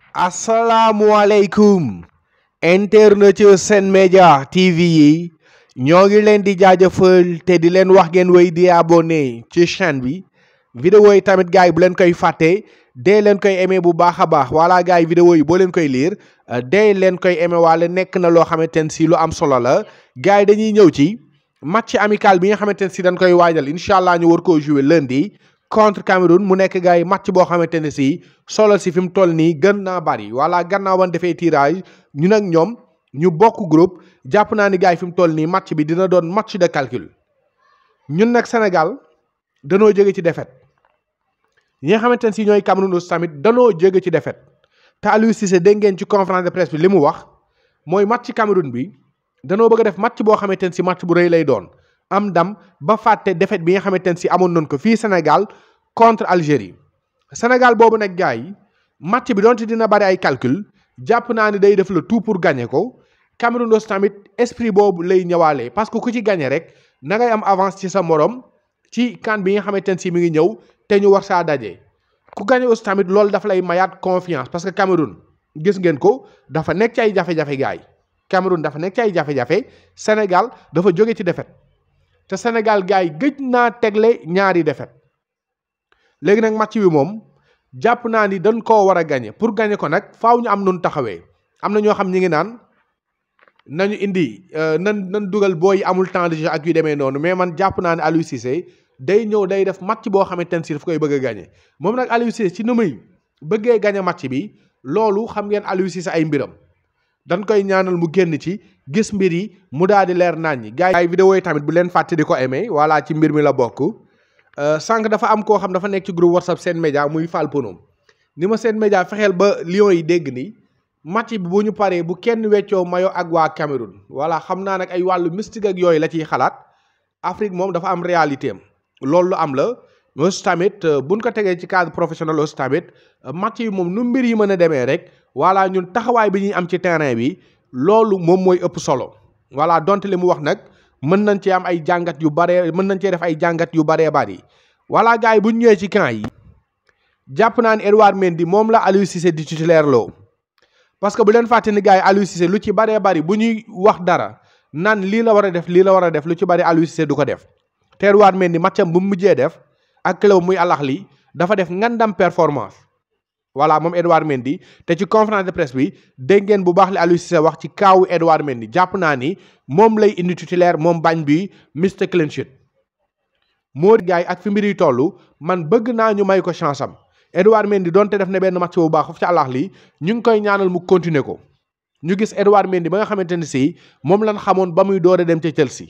asalaamualeykum internet yu Sen Média TV yi ñoo ngi leen di jaajëfal te di leen wax ngeen wéy di abonné ci chaîne bi vidéo yi tamit gars yi bu leen koy fàtte dee leen koy aimé bu baax a baax wala gars yi vidéo yi boo leen koy lire dee leen koy aimé wala nekk na loo xamante ne si lu am solo la gars yi dañuy ñëw ci match amical bi nga xamante ne si dañ koy waajal incha allah ñu war koo jouer lundi contre Cameroun mu nekk gars yi match boo xamante ne si solo si fi mu toll nii gën naa bari wala gannaaw ban defee tirage ñu nag ñoom ñu bokk groupe jàpp naa ni gars yi fi mu toll nii match bi dina doon match de calcul ñun nag Sénégal danoo jóge ci défaite ñi nga xamante ne si ñooy Cameroun aussi tamit danoo jóge ci défaite te Aliou Cissé dégg ngeen ci conférence de presse bi li mu wax mooy match Cameroun bi danoo bëgg a def match boo xamante ne si match bu rëy lay doon am ndam ba fàtte défaite bi nga xamante ne si amoon nañ ko fii Sénégal contre Algérie Sénégal boobu nag gars yi match bi donte dina bari ay calcul jàpp naa ni day def le tout pour gagner ko Cameroun aussi tamit esprit boobu lay ñëwaale parce que ku ci gagner rek na ngay am avance ci sa morom ci kan bi nga xamante ne si mi ngi ñëw te ñu war saa daje ku gagner aussi tamit loolu dafa lay mayaat confiance parce que Cameroun gis ngeen ko dafa nekk ci ay jafe-jafe gars yi Cameroun dafa nekk ci ay jafe-jafe Sénégal dafa jóge ci défaite te Sénégal gars yi gëj naa tegle ñaari défaite léegi nag match bi moom jàpp naa ni dañ koo war a gagner pour gagner ko nag faaw ñu am nun taxawee am na ñoo xam ñi ngi naan nañu indi nan nan dugal booy amul temps de jeu ak yu demee noonu mais man jàpp naa ne Aliou Cissé day ñëw day def match boo xamante ne si daf koy bëgg a gagner moom nag Aliou Cissé ci nu muy bëggee gagner match bi loolu xam ngeen Aliou Cissé ay mbiram dañ koy ñaanal mu génn ci gis mbir yi mu daal di leer naañ ñi gars yi vidéo yi tamit bu leen fàtte di ko aimé voilà ci mbir mi la bokk sànq dafa am koo xam dafa nekk ci groupe whatsapp Sen Média muy Fall Ponom ni ma Sen Média fexeel ba Lions yi dégg ni match bi bu ñu paree bu kenn weccoo mayo ak waa Cameroun voilà xam naa nag ay wàllu mystique ak yooyu la ciy xalaat Afrique moom dafa am réalité am loolu lu am la aussi tamit buñ ko tegee ci cadre professionnel aussi tamit match yi moom nu mbir yi mën a demee rek voilà ñun taxawaay bi ñuy am ci terrain bi loolu moom mooy ëpp solo voilà donte li mu wax nag mën nañ cee am ay jàngat yu baree mën nañ cee def ay jàngat yu baree bari voilà gars yi bu ñu ñëwee ci camp yi jàpp naa ne Edouard Mendy moom la Aliou Cissé di titulaire loo parce que bu leen fàtte ni gars yi Aliou Cissé lu ci baree bari bu ñuy wax dara naan lii la war a def lii la war a def lu ci bari Aliou Cissé du ko def te Edouard Mendy matcham bu mu mujjee def ak club muy Al Ahly dafa def ngandam performance voilà moom Edouard Mendy te ci conférence de presse bi dégg ngeen bu baax li Aliou Cissé wax ci kaawu Edouard Mendy jàpp naa ni moom lay indi titulaire moom bañ bi Mr Clean Sheet moo gars yi ak fi mbir yi toll man bëgg naa ñu may ko chance am Edouard Mendy donte def na benn match bu baax foofu ci Al Ahly ñu ngi koy ñaanal mu continuer ko ñu gis Edouard Mendy ba nga xamante ne si moom lan xamoon ba muy door a dem ca Chelsea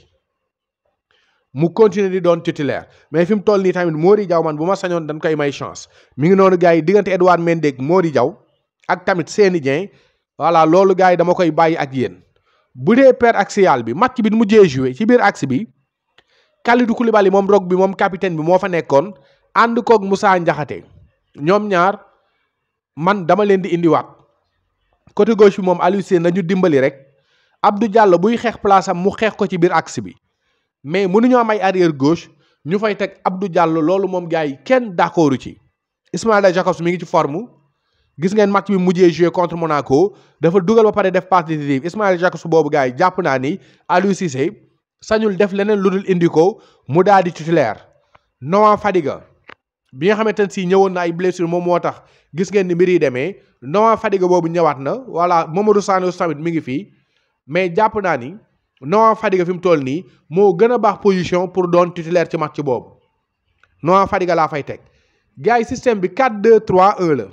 mu continuer di doon titulaire mais fi mu toll nii tamit Mody Diaw man bu ma sañoon dañ koy may chance mi ngi noonu gars yi diggante Edouard Mendy ak Mody Diaw ak tamit Seny Dieng voilà loolu gars yi dama koy bàyyi ak yéen bu dee paire axiale bi match bi mujjee joué ci biir axe bi Kalidou Koulibaly moom rog bi moom capitaine bi moo fa nekkoon ànd koog Moussa Ndiakhate ñoom ñaar man dama leen di indiwaat côté gauche bi moom Aliou Cissé nañu dimbali rek Abdou Diallo buy xeex place am mu xeex ko ci biir axe bi mais mënuñu am ay arrière gauche ñu fay teg Abdou Diallo loolu moom gars yi kenn d'accordu ci Ismaïla Jacobs mi ngi ci forme gis ngeen match bi mujjee joué contre Monaco dafa dugal ba pare def passe décisive Ismaïla Jacobs boobu gars yi jàpp naa ni Aliou Cissé sañul def leneen lu dul indi ko mu daal di titulaire Noah Fadiga bi nga xamante ne si ñëwoon na ay blessure moom moo tax gis ngeen ni mbir yi demee Noah Fadiga boobu ñëwaat na voilà Mamadou Sané tamit mi ngi fii mais jàpp naa ni. Noah Fadiga fi mu toll nii moo gën a baax position pour doon titulaire ci match boobu Noah Fadiga laa fay teg gars yi système bi 4-2-3-1 la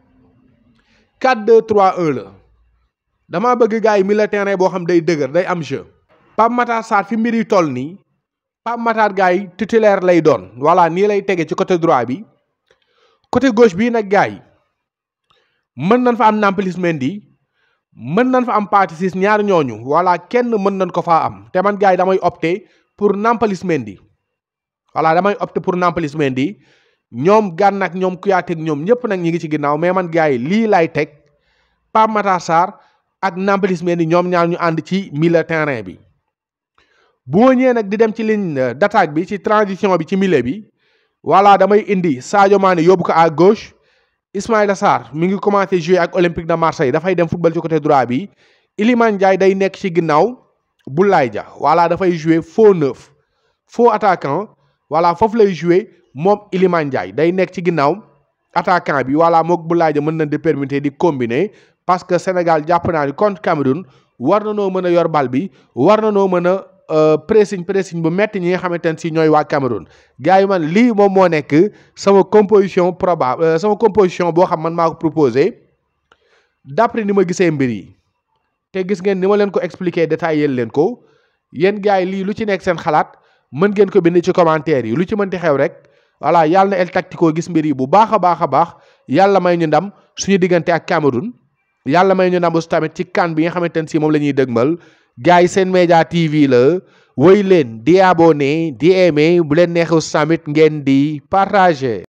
4-2-3-1 la damaa bëgg gars yi milieu terrain boo xam day dëgër day am jeu. Pape Matar Sarr fi mbir yi toll nii Pape Matar gars yi titulaire lay doon voilà nii lay tege ci côté droit bi côté gauche bii nag gars yi mën nañ fa am Nampalys Mendy mën nañ fa am Pathé Ciss ñaar ñooñu voilà kenn mën nañ ko faa am te man gars yi damay opté pour Nampalys Mendy voilà damay opté pour Nampalys Mendy ñoom Gana ak ñoom Kouyaté ak ñoom ñëpp nag ñi ngi ci ginnaaw mais man gars yi lii lay teg Pape Matar Sarr ak Nampalys Mendy ñoom ñaar ñu ànd ci milieu terrain bi. bu ma ñëwee nag di dem ci ligne d'attaque bi ci transition bi ci milieu bi voilà damay indi Sadio Mané yóbbu ko à gauche Ismaïla Sarr mi ngi commencé jouer ak Olympique de Marseille dafay dem football ci côté droit bi Iliman Ndiaye day nekk ci ginnaaw Boulaye Dia voilà dafay jouer faux neuf faux attaquant voilà foofu lay jouer moom Iliman Ndiaye day nekk ci ginnaaw attaquant bi voilà mook Boulaye Dia mën nañ di permettre di combiner parce que Sénégal jàpp naa ni contre Cameroun war na noo mën a yor bal bi war na noo mën a pressing pressing bu metti ñi nga xamante ne si ñooy waa Cameroun gars yi man lii moom moo nekk sama composition probable sama composition boo xam man maa ko proposé d'après ni ma gisee mbir yi te gis ngeen ni ma leen ko expliquer détaillé leen ko yéen gars yi lii lu ci nekk seen xalaat mën ngeen ko bind ci commentaire yi lu ci mënti xew rek voilà yàlla na El Tactico gis mbir yi bu baax a baax a baax yàlla may ñu ndam suñu diggante ak Cameroun yàlla may ñu ndam aussi tamit ci kan bi nga xamante ne si moom la ñuy dëgmal gars yi seen média TV la woy leen di abonné di aimé bu leen neexu tamit ngeen di partager